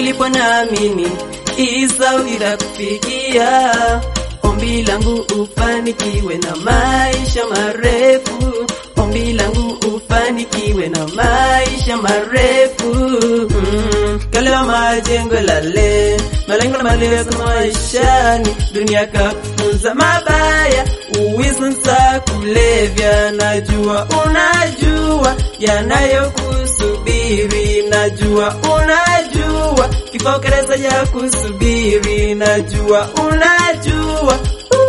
nilipo naamini Isa itakufikia. Ombi langu ufanikiwe na maisha marefu, ombi langu ufanikiwe na maisha marefu. Mm, kalewa majengo lale, malengo na malengo maishani, dunia kakufunza mabaya, uwizi kulevya, najua unajua yanayokusubiri, najua unajua kifo kereza ya kusubiri, najua unajua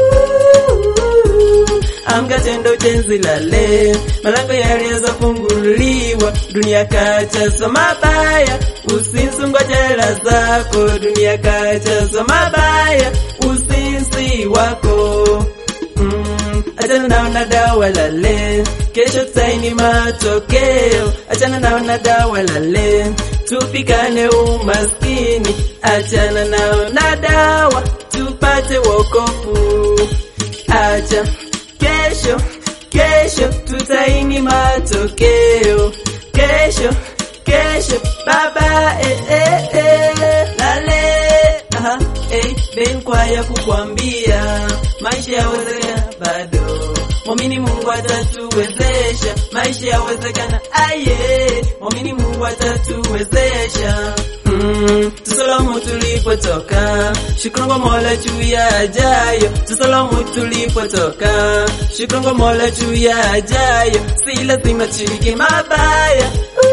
amka tendo tenzi lale, malango yaliweza funguliwa, dunia kachazo mabaya, usinzi jela zako, dunia kachazo mabaya, usinzi wako mm, achana nao na dawa lale, kesho tutaini matokeo, achana nao na dawa lale, tupikane umaskini, achana nao na dawa, tupate wokovu, acha kesho kesho tutaini matokeo kesho kesho baba eh, eh, eh, lale aha, eh, ben kwaya kukwambia maisha yawezekana bado mwamini Mungu atatuwezesha maisha yawezekana aye mwamini Mungu atatuwezesha Mm, tusalamu tulipotoka, shukrani kwa Mola juu ya ajayo. Tusalamu tulipotoka, shukrani kwa Mola juu ya ajayo. Si lazima tushiriki mabaya,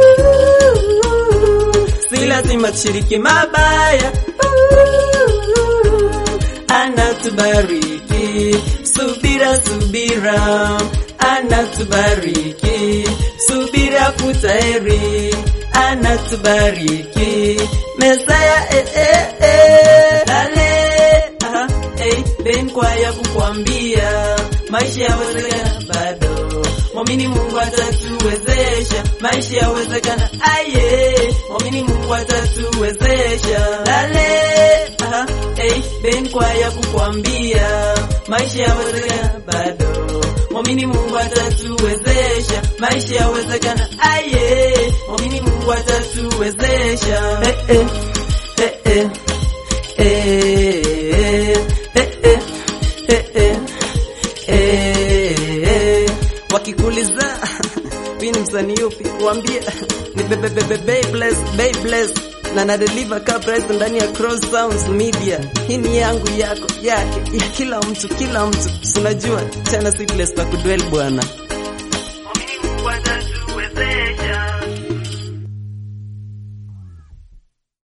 Ooh, si lazima tushiriki mabaya. Ooh, Anatubariki, subira subira, anatubariki, subira futaheri anatubariki Mesaya eh, eh, eh. Lale aha, eh, ben kwaya kukwambia maisha yawezekana bado mwamini Mungu atatuwezesha maisha yawezekana aye mwamini Mungu atatuwezesha Lale aha, eh, ben kwaya kukwambia maisha yawezekana bado mwamini Mungu atatuwezesha maisha yawezekana aye mwamini Mungu atatuwezesha eh, eh, eh, eh, eh, eh, eh, eh, eh, eh, eh. wakikuliza mimi ni msanii yupi waambie ni bebe bebe Beybless Beybless na na deliver ka price ndani ya Cross Sounds Media. Hii ni yangu yako yake ya kila mtu kila mtu, unajua chana seedless pa kudwell bwana.